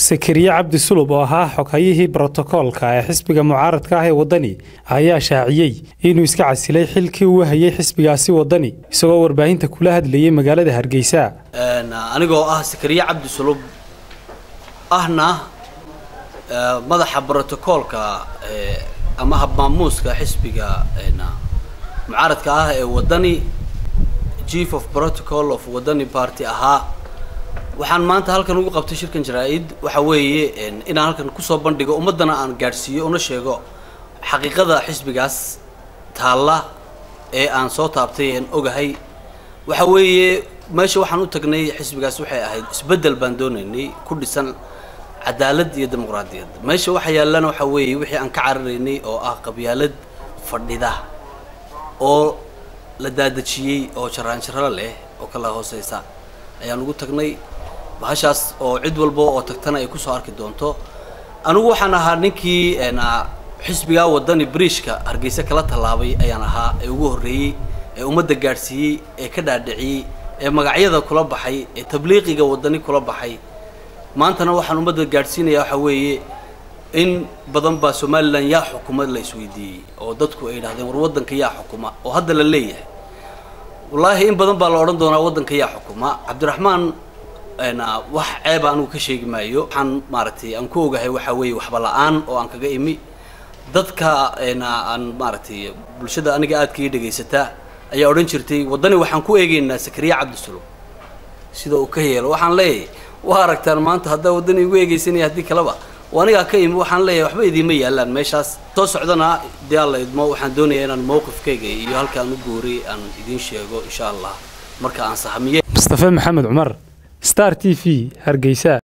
sakariye cabdi sulub oo ahaa xoghayihii brotokoolka ee xisbiga mucaaradka ah ee waddani ayaa shaaciyey inuu iska casilay xilkii uu hayay xisbigaasi waddani isagoo warbaahinta kula hadlayay magaalada hargeysa anigoo ah sakariye cabdi sulub ahna madaxa brotokoolka ama habmaamuuska xisbiga mucaaradka ah ee waddani chief of protocol of waddani party ahaa waxaan maanta halkan ugu qabtay shirkan jaraa-id waxa weeye inaan halkan kusoo bandhigo ummaddana aan gaadhsiiyo una sheego xaqiiqada xisbigaas taalla ee aan soo taabtay aan ogahay waxa weeye meesha waxaan u tagnay xisbigaas waxay ahayd isbeddel baan doonaynay ku dhisan cadaalad iyo dimuqraadiyad meesha waxa yaallana waxa weeye wixii aan ka cararaynay oo ah qabyaalad fadhida oo la daadejiyey oo jaraanjaro leh oo kala hooseysa ayaan ugu tagnay bahashaas oo cid walba oo tagtana ay kusoo arki doonto anigu waxaan ahaa ninkii xisbigaa waddani briishka hargeysa kala tallaabay ayaan ahaa ee ugu horreeyey ee ummadda gaadhsiiyey ee ka dhaadhiciyey ee magacyada kula baxay ee tabliiqiga waddani kula baxay maantana waxaan ummadda gaadhsiinayaa waxaa weeye in badan baa somalilan yaa xukuma la isweydiiyey oo dadku ay yidhahdeen war waddanka yaa xukuma oo hadda la leeyahay wallaahi in badan baa la odhan doonaa waddanka yaa xukuma cabdiraxmaan wax ceeba anigu ka sheegi maayo waxaan maaragtay aan ku ogahay waxaa weeye waxba la-aan oo aan kaga imi dadka aan maaragtay bulshada aniga aadka ii dhegaysataa ayaa odhan jirtay waddani waxaan ku eegeynaa sakariye cabdisulub sida uu ka yeelo waxaan leeyahay waa aragtaan maanta haddaa waddani igu eegeysanaya haddii kaleba oo anigaa ka imi waxaan leeyahay waxba idiima yaallaan meeshaas soo socdana dee alla idmo waxaan doonayaa inaan mowqifkayga iyo halkaan u gooray aan idiin sheego insha allah marka aan sahmiye mustafe maxamed cumar star t v hargeysa